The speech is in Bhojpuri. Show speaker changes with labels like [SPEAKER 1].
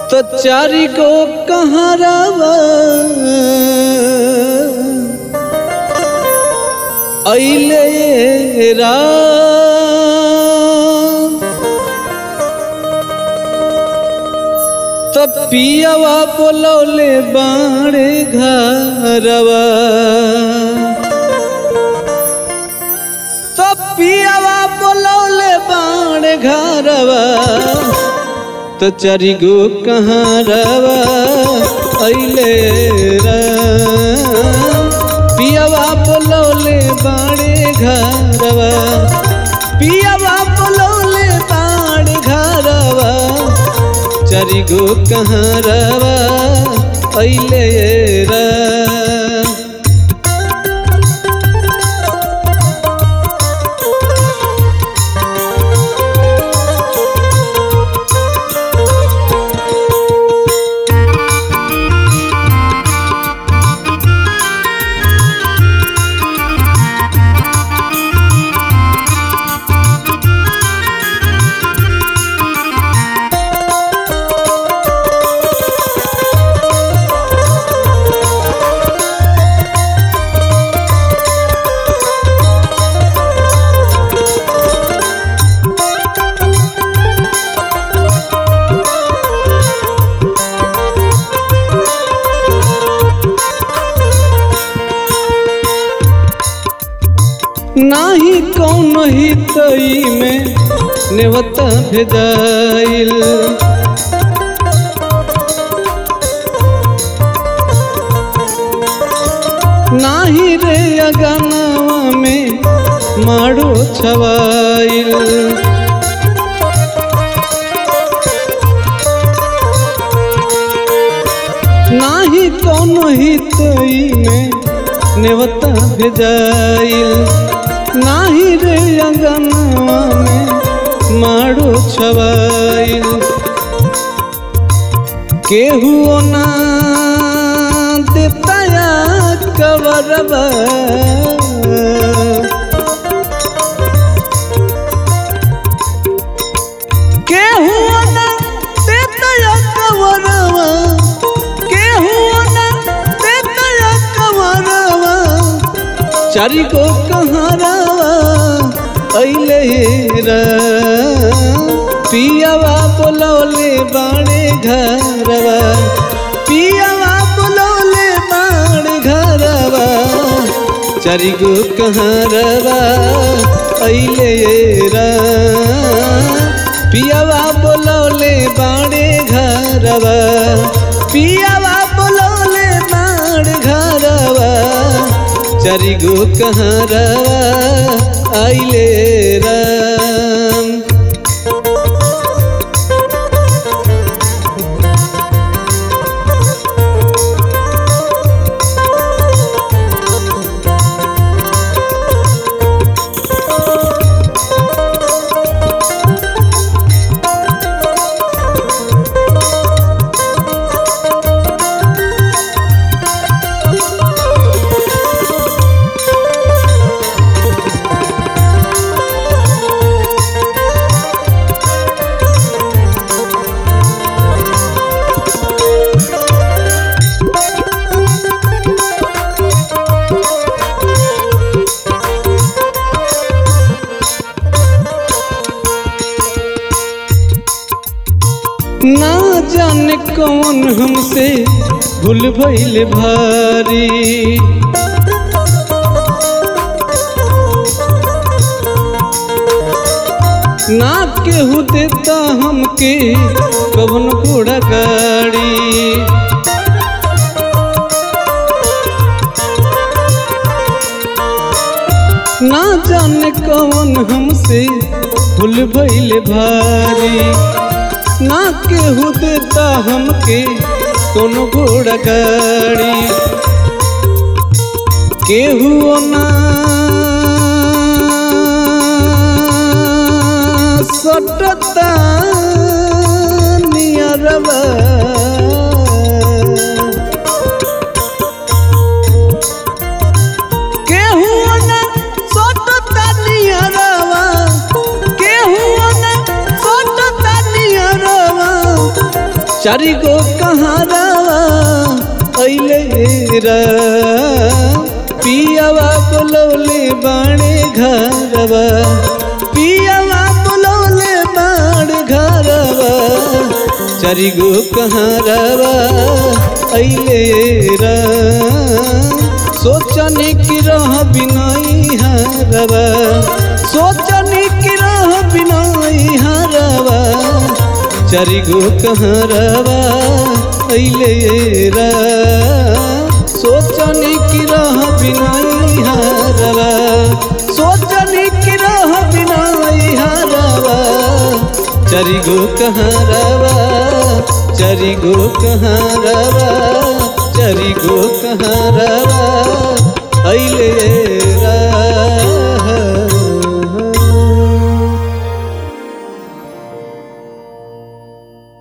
[SPEAKER 1] तो चारी को कहाँ रवा अइले राम तो पियावा बोलौले बाणे घरवा तो पियावा बोलौले बाणे घरवा तो चरी गो कहाँ रवा अइले राम पियावा बोलौले बाणे घरवा पियावा बोलौले बाणे घरवा चरी गो कहाँ रवा अइले राम नाही कौन हितई में नेवता भेदाइल नाही रे अगनावा में माड़ो छवाइल नाही कौन हितई में नेवता भेजाइल नाही रे अंगनवा में माड़ो छवाइल केहू ना देताया कवरवा केहू ना देताया कवरवा केहू ना देताया कवरवा चारी को कहाँ रवा अइले राम पियावा बोलौले बाणे घरवा पियावा बोलौले बाणे घरवा चारी गो कहाँ रवा अइले राम पियावा बोलौले बाणे घरवा पियावा बोलौले बाण घरवा चारी गो कहाँ रवा आइले राम ना जाने कौन हमसे भूल भइल भारी ना केहू देता हमके कवन घोड़ा गाड़ी ना जाने कौन हमसे भूल भइल भारी ना केहू देता हमके कोनो घोड़ा गाड़ी केहू ना सटता नियरवा केहू ना सटता नियरवा केहू ना सटता नियरवा चारि गो कहारावा अइले रा पियावा बोलौले बाणे घरवा पियावा बोलौले बाण घरवा चारि गो कहारावा अइले रा सोचने की रह बिनाई हरवा सोचने की रह बिनाई हरवा चारि गो कहारवा अइले रा सोचने की रह बिनाई हरवा सोचने की रह बिनाई हरवा चारि गो कहारवा चारि गो कहारवा चारि गो कहारवा अइले